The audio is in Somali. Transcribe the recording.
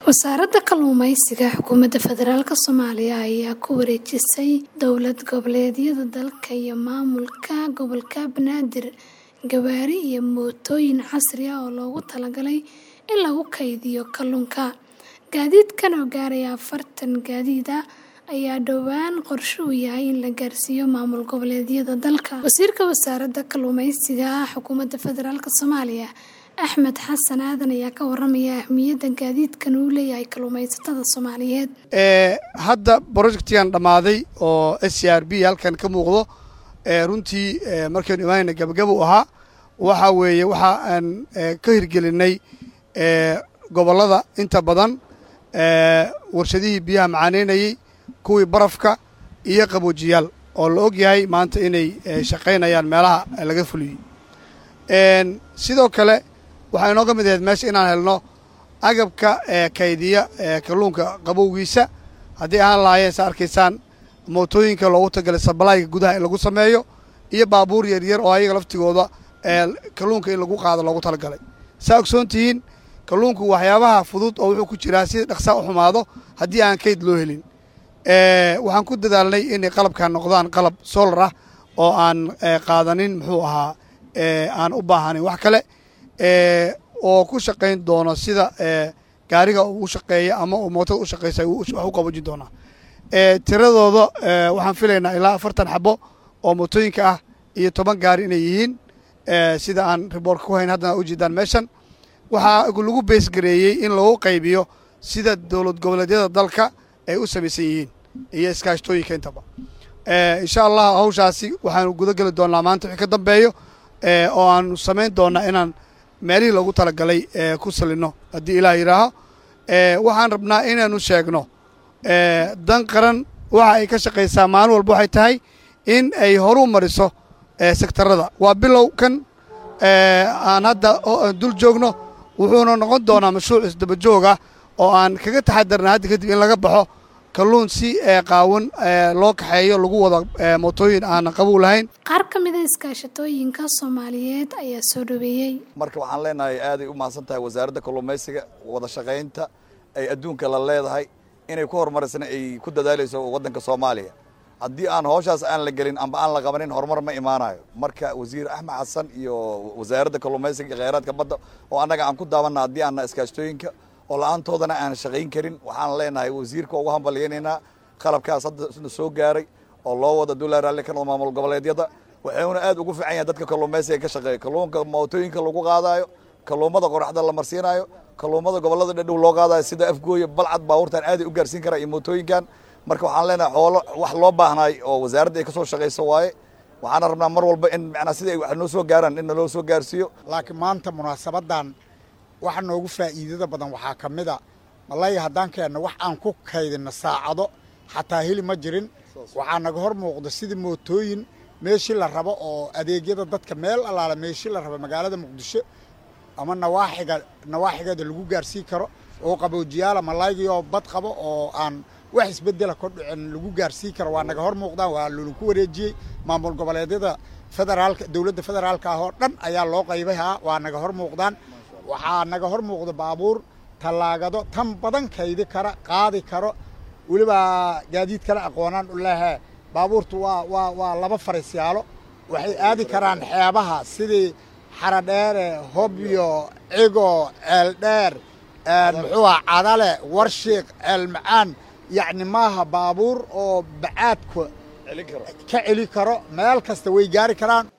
wasaaradda kalluumeysiga xukuumadda federaalk soomaaliya ayaa ku wareejisay dowlad goboleedyada dalka iyo maamulka gobolka banaadir gawaari iyo mootooyin casri ah oo loogu talagalay in lagu kaydiyo kalluunka gaadiidkan oo gaaraya afartan gaadiid ah ayaa dhowaan qorshe u yahay in la gaarsiiyo maamul goboleedyada dalka wasiirka wasaaradda kalluumeysiga xukuumadda federaalk soomaaliya axmed xasan aadan ayaa ka waramaya ahmiyadda gaadiidkan uu leeyahay kalluumaysatada soomaaliyeed hadda projectigan dhammaaday oo s c r b halkan ka muuqdo runtii markaynu imaanayna gabagaba u ahaa waxa weeye waxa aan ka hirgelinay gobollada inta badan warshadihii biyaha macaaneynayey kuwii barafka iyo qaboojiyaal oo la og yahay maanta inay shaqaynayaan meelaha laga fuliyey sidoo kale waxaa inooga mid ahayd meesha inaan helno agabka kaydiya kalluunka qabowgiisa haddii ahaan lahaayeen sa arkaysaan mootooyinka loogu tagalay sabalayga gudaha in lagu sameeyo iyo baabuur yaryar oo ayaga laftigooda kalluunka in lagu qaado loogu talagalay saa ogsoon tihiin kalluunku waxyaabaha fudud oo wuxuu ku jiraa si dhaqsaa u xumaado haddii aan kayd loo helin waxaan ku dadaalnay inay qalabkan noqdaan qalab solar ah oo aan qaadanin muxuu ahaa aan u baahanayn wax kale oo ku shaqayn doono sida gaariga uu shaqeeya ama uu mootada u shaqaysa wax u qaboojin doonaa tiradooda waxaan filaynaa ilaa afartan xabo oo mootooyinka ah iyo toban gaari inay yihiin sida aan riboorka ku hayn haddana ujeedaan meeshan waxaa lagu beesgareeyey in lagu qaybiyo sida dowlad goboleedyada dalka ay u samaysan yihiin iyo iskaashtooyinka intaba insha allah hawshaasi waxaanu guda geli doonnaa maanta wixii ka dambeeyo oo aanu samayn doonnaa inaan meelihii loogu talagalay ku salinno haddii ilaah yidhaaho waxaan rabnaa inaanu sheegno dan qaran waxa ay ka shaqaysaa maalin walba waxay tahay in ay horu mariso sektarada waa bilow kan aan hadda dul joogno wuxuuna noqon doonaa mashruuc isdaba joog ah oo aan kaga taxadarna hadda kadib in laga baxo kalluun si qaawan loo kaxeeyo lagu wada mootooyin aanan qabow lahayn qaar ka mida iskaashatooyinka soomaaliyeed ayaa soo dhaweeyey marka waxaan leenahay aaday u mahadsan tahay wasaaradda kalluumaysiga wada shaqaynta ay adduunka la leedahay inay ku horumarisana ay ku dadaalayso waddanka soomaaliya haddii aan howshaas aan la gelin amba aan la qabanin horumar ma imaanayo marka wasiir axmed xasan iyo wasaaradda kalluumaysiga iyo kheyraadka badda oo annaga aan ku daabanna haddii aanna iskaashtooyinka oo la-aantoodana aan shaqayn karin waxaan leenahay wasiirka ugu hambalyaynaynaa qalabkaas hadda soo gaaray oo loo wada dulaa raalli ka maamul goboleedyada waxuuna aad ugu fiican yahay dadka kalluumaysiga ka shaqeeya kalluunka mootooyinka lagu qaadaayo kalluumada qoraxda la marsiinayo kalluumada gobollada dhadhow loo qaadayo sida afgooya balcad baabuurtan aaday u gaarsiin karaa iyo mootooyinkan marka waxaan leenahay xoolo wax loo baahnaay oo wasaaradda ay ka soo shaqayso waaye waxaana rabnaa mar walba in macnaa sida ay wax noo soo gaaraan in naloo soo gaarsiiyo laakiin maanta munaasabadan waxa noogu faa'iidada badan waxaa ka mid a malaya haddaan keenno wax aan ku kaydinno saacado xataa heli ma jirin waxaa naga hor muuqda sidii mootooyin meeshii la rabo oo adeegyada dadka meel allaala meeshii la rabo magaalada muqdisho ama nawaaxiga nawaaxigeeda lagu gaarsiin karo oo qaboojiyaala malaygiyoo bad qabo oo aan wax isbedela ka dhicin lagu gaarsiin karo waa naga hor muuqdaan waa lolaku wareejiyey maamul goboleedyada federaalka dowladda federaalka ah oo dhan ayaa loo qaybayhaa waa naga hor muuqdaan waxaa naga hor muuqda baabuur tallaagado tan badan kaydi kara qaadi karo weliba gaadiid kale aqoonaan u lehe baabuurtu waa waa waa laba fariisyaalo waxay aadi karaan xeebaha sidii xaradheere hobyo cigo ceeldheer muxuu ah cadale warshiiq ceelmacaan yacni maaha baabuur oo bacaadka ka celi karo meel kasta way gaari karaan